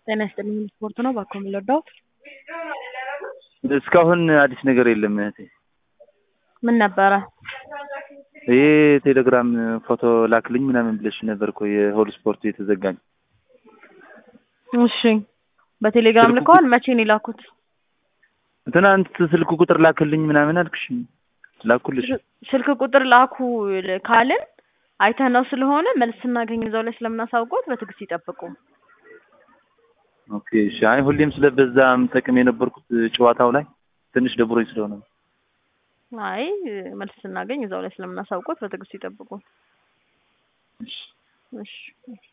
ጤና ይስጥልኝ ስፖርት ነው ባኮ የሚለዳው እስካሁን አዲስ ነገር የለም እህቴ። ምን ነበረ? ይሄ ቴሌግራም ፎቶ ላክልኝ ምናምን ብለሽ ነበር እኮ የሆል ስፖርት የተዘጋኝ። እሺ በቴሌግራም ስልኩ ልከዋል። መቼ ነው የላኩት? ትናንት ስልክ ቁጥር ላክልኝ ምናምን አልክሽ። ላኩልሽ። ስልክ ቁጥር ላኩ ካልን አይተነው ስለሆነ መልስ ስናገኝ እዛው ላይ ስለምናሳውቆት በትዕግስት ይጠብቁ። ኦኬ እሺ። አይ ሁሌም ስለበዛ የምጠቅም የነበርኩት ጨዋታው ላይ ትንሽ ደብሮኝ ስለሆነ ነው። አይ መልስ ስናገኝ እዛው ላይ ስለምናሳውቆት በትዕግስት ይጠብቁ። እሺ እሺ